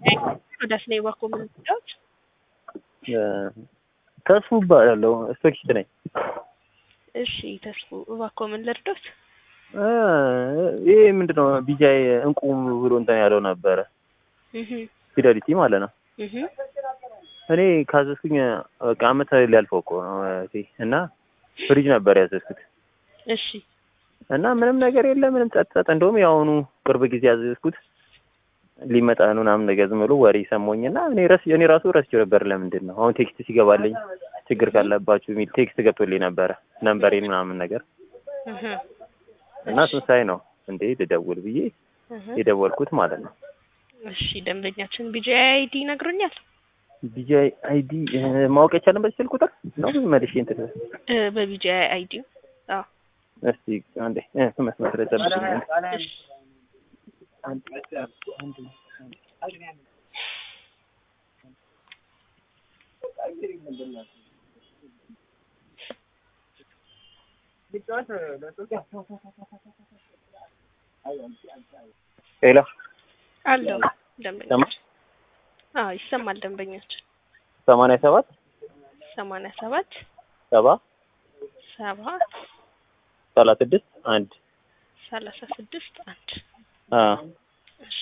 ወደ ስኔ ባኮ ምንዳዎች ተስፉ እባላለሁ ስፔክስት ነኝ። እሺ ተስፉ እባክዎ ምን ልርዶት? ይሄ ምንድነው ቢጃይ እንቁ ብሎ እንትን ያለው ነበረ ፊደሊቲ ማለት ነው። እኔ ካዘዝኩኝ በቃ አመት ሊያልፈው እኮ ነው እና ፍሪጅ ነበር ያዘዝኩት እሺ እና ምንም ነገር የለ ምንም ጸጥ ጸጥ። እንደውም የአሁኑ ቅርብ ጊዜ ያዘዝኩት ሊመጣ ነው ምናምን ነገር ዝም ብሎ ወሬ ሰሞኝና እኔ ረስ እኔ ራሱ ረስቼው ነበር። ለምንድን ነው አሁን ቴክስት ሲገባልኝ ችግር ካለባችሁ የሚል ቴክስት ገብቶልኝ ነበረ ነምበሬን ምናምን ነገር እና ስንሳይ ነው እንዴ ልደውል ብዬ የደወልኩት ማለት ነው። እሺ ደንበኛችን ቢጂአይ አይዲ ይነግሩኛል? ቢጂአይ አይዲ ማወቅ የቻለን በዚህ ስልክ ቁጥር ነው መልሼ እንትን በቢጂአይ አይዲ አዎ እስቲ አንዴ መስመር ላይ ጠብቁኝ። ሄሎ አለው ደንበኛችን። አዎ ይሰማል ደንበኛችን። ሰማንያ ሰባት ሰማንያ ሰባት ሰባ ሰባ ሰላሳ ስድስት አንድ ሰላሳ ስድስት አንድ አዎ እሺ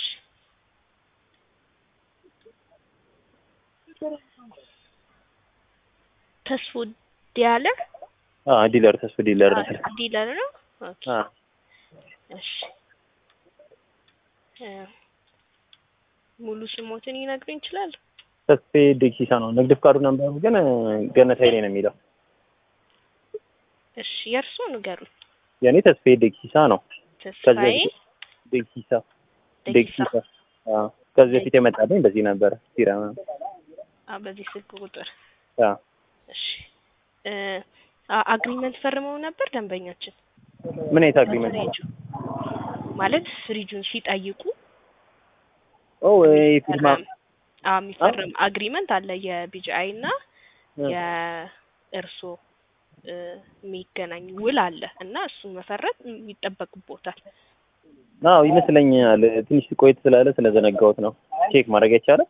ተስፉ ዲያለር አዎ ዲለር ተስፉ ዲለር ነው። ዲለር ነው። ኦኬ አዎ እሺ ሙሉ ስሞትን ይነግሩኝ ይችላል? ተስፌ ዴክሲሳ ነው። ንግድ ፍቃዱ ነበር ግን ገነት ኃይሌ ነው የሚለው። እሺ የእርስዎ ንገሩኝ። የኔ ተስፌ ዴክሲሳ ነው። ተስፋዬ ዴክሲሳ ደቂሳ ዴክሲሳ አዎ ከዚህ በፊት የመጣልኝ በዚህ ነበረ ሲራ አ በዚህ ስልክ ቁጥር አዎ እሺ እ አግሪመንት ፈርመው ነበር ደንበኛችን? ምን አይነት አግሪመንት ፍሪጁ ማለት ፍሪጁን ሲጠይቁ ኦ የፊርማ አዎ የሚፈርም አግሪመንት አለ የቢጂአይ እና የእርሶ የሚገናኝ ውል አለ እና እሱን መፈረም ይጠበቅቦታል። አዎ ይመስለኛል። ትንሽ ቆይት ስላለ ስለዘነጋሁት ነው። ቼክ ማድረግ አይቻልም?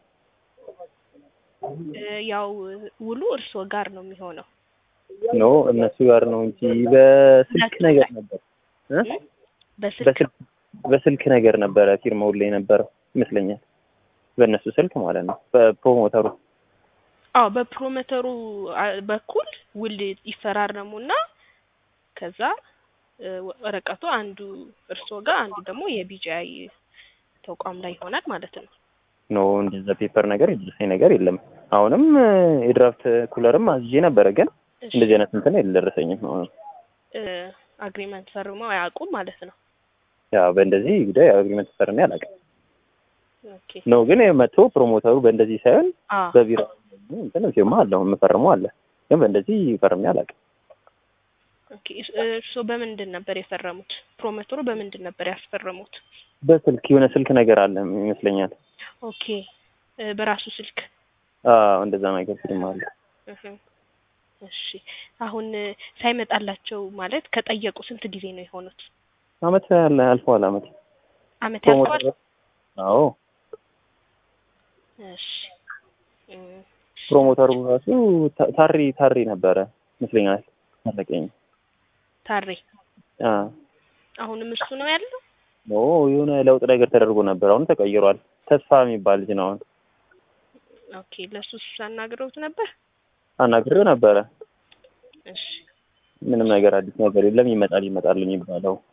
እ ያው ውሉ እርሶ ጋር ነው የሚሆነው። ኖ እነሱ ጋር ነው እንጂ በስልክ ነገር ነበር እ በስልክ በስልክ በስልክ ነገር ነበረ ፊርማው ላይ ነበረው ይመስለኛል። በእነሱ ስልክ ማለት ነው በፕሮሞተሩ አዎ በፕሮሞተሩ አ- በኩል ውል ይፈራረሙና ከዛ እ ወረቀቱ አንዱ እርስዎ ጋር አንዱ ደግሞ የቢጂአይ ተቋም ላይ ይሆናል ማለት ነው። ኖ እንደዛ ፔፐር ነገር የደረሰኝ ነገር የለም። አሁንም የድራፍት ኩለርም አዝዤ ነበረ ግን እሺ እንደዚህ አይነት እንትን የደረሰኝም። አሁን እ አግሪመንት ፈርመው አያውቁም ማለት ነው። ያው በእንደዚህ ጉዳይ አግሪመንት ፈርሜ አላውቅም። ኦኬ ኖ ግን መጥቶ ፕሮሞተሩ በእንደዚህ ሳይሆን አ በቢሮ እንትን ፊርማ አለው የምፈርመው አለ። ግን በእንደዚህ ፈርሜ አላውቅም። ኦኬ እስ- እርስዎ በምንድን ነበር የፈረሙት? ፕሮሞተሩ በምንድን ነበር ያስፈረሙት? በስልክ የሆነ ስልክ ነገር አለ ይመስለኛል። ኦኬ እ በራሱ ስልክ አዎ እንደዛ ነገር ፊርማ አለ። እህ እሺ አሁን እ ሳይመጣላቸው ማለት ከጠየቁ ስንት ጊዜ ነው የሆኑት? አመት ያለ አልፏል። አመት አመት ያልፈዋል? ፕሮሞተሩ አዎ እሺ እ ፕሮሞተሩ ራሱ ታ- ታሪ ታሪ ነበረ ይመስለኛል። አለቀኝ ታሬ አ አሁንም እሱ ነው ያለው? ኖ የሆነ ለውጥ ነገር ተደርጎ ነበር። አሁን ተቀይሯል። ተስፋ የሚባል ልጅ ነው አሁን። ኦኬ ለሱስ አናግረውት ነበር? አናግሬው ነበረ። እሺ ምንም ነገር አዲስ ነገር የለም። ይመጣል ይመጣል የሚባለው